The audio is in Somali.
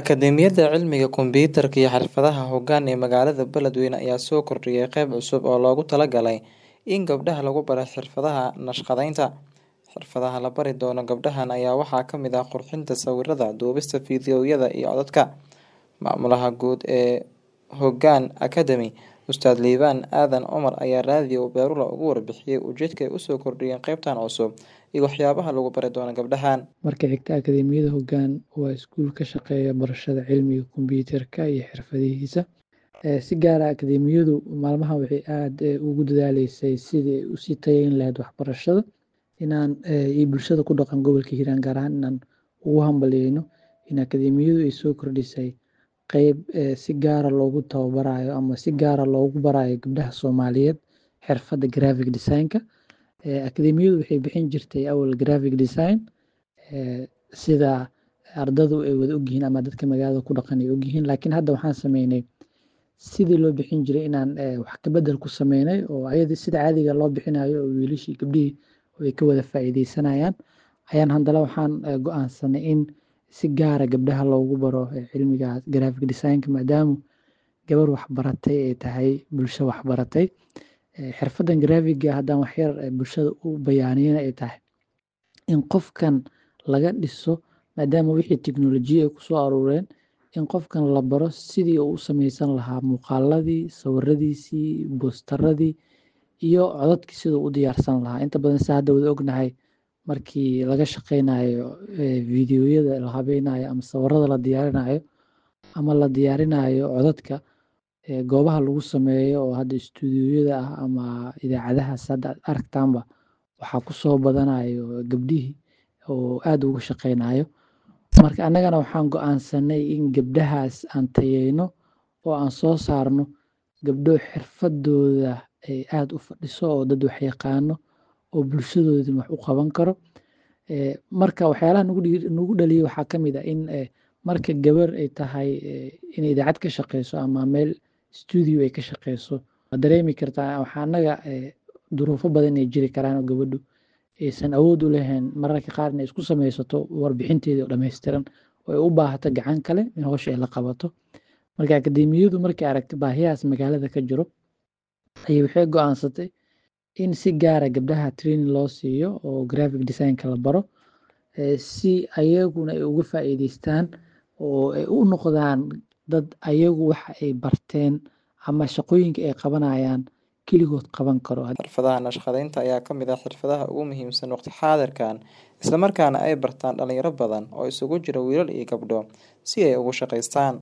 Akadeemiyadda Cilmiga Kombiyuutarka iyo Xirfadaha Hoggaan ee magaalada Beledweyne ayaa soo kordhiyay qayb cusub oo loogu talagalay in gabdhaha lagu baro xirfadaha naqshadeynta. Xirfadaha la bari doono gabdhahan ayaa waxaa ka mid ah qurxinta sawirrada, duubista fiidiyowyada iyo codadka. Maamulaha guud ee Hoggaan Academy, Ustaad Liibaan Aadan Cumar ayaa raadiyo Beerula uga warbixiyay ujeedka ay u soo kordhiyeen qaybtan cusub iyo waxyaabaha lagu bari doono gabdhahan. Marka xigta, Akadeemiyadda Hoggaan waa iskuul ka shaqeeya barashada cilmiga kombiyuutarka iyo xirfadihiisa. Si gaar ah, akadeemiyaddu maalmahan waxay aad ugu dadaaleysay sidii ay u sii tayeyn lahayd waxbarashada inaan iyo bulshada ku dhaqan gobolka Hiiraan gaar ahaan inaan ugu hambalyeeyno in akadeemiyaddu ay soo kordhisay qayb si gaar ah loogu tababarayo ama si gaar ah loogu barayo gabdhaha Soomaaliyeed xirfadda graphic design-ka. Akadeemiyaddu waxay bixin jirtay awal graphic design sida ardaydu ay wada ogyihiin ama dadka magaalada ku dhaqan ay ogyihiin. Laakiin hadda waxaan sameynay sidii loo bixin jiray inaan wax ka beddel ku sameynay oo ayada sida caadiga loo bixinayo oo wiilashii gabdhihii ay ka wada faa'iideysanayaan. Ayaan haddana waxaan go'aansanay in si gaar ah gabdhaha loogu baro cilmiga graphic design-ka maadaama gabar wax baratay ay tahay bulsho wax baratay. Xirfaddan graphic-ga haddaan wax yar bulshada u bayaaniyana ay tahay in qofkan laga dhiso maadaama wixii teknoolojiya ay ku soo aruureen in qofkan la baro sidii uu u sameysan lahaa muuqaaladii, sawirradiisii, boosteradii iyo codadkii siduu u diyaarsan lahaa. Inta badan sida hadda wada ognahay markii laga shaqeynayo fiidiyowyada la habeynayo ama sawirrada la diyaarinayo ama la diyaarinayo codadka goobaha lagu sameeyo oo hadda studio-yada ah ama idaacadahaas hadda aad aragtaanba waxaa ku soo badanayo gabdhihii oo aad uga shaqeynayo. Marka annagana waxaan go'aansanay in gabdhahaas aan tayeyno oo aan soo saarno gabdho xirfadooda ay aad u fadhiso oo dad wax yaqaano oo bulshadoodana wax u qaban karo. Marka waxyaalaha nagu dhaliyay waxaa ka mid ah in marka gabar ay tahay inay idaacad ka shaqeyso ama meel studio ay ka shaqeyso waad dareemi kartaa waxaa annaga duruufo badan ay jiri karaan oo gabadhu aysan awood u lahayn mararka qaar inay isku sameysato warbixinteeda oo dhameystiran oo ay u baahato gacan kale in hawsha ay la qabato. Marka akadeemiyaddu markay aragtay baahiyahaas magaalada ka jiro ayay waxay go'aansatay in si gaar ah gabdhaha training loo siiyo oo graphic design-ka la baro si ayaguna ay uga faa'iideystaan oo ay u noqdaan dad ayagu waxa ay barteen ama shaqooyinka ay qabanayaan keligood qaban karo. Xirfadaha naqshadeynta ayaa ka mid ah xirfadaha ugu muhiimsan waqti xaadirkan, isla markaana ay bartaan dhalinyaro badan oo isugu jira wiilal iyo gabdho si ay ugu shaqeystaan.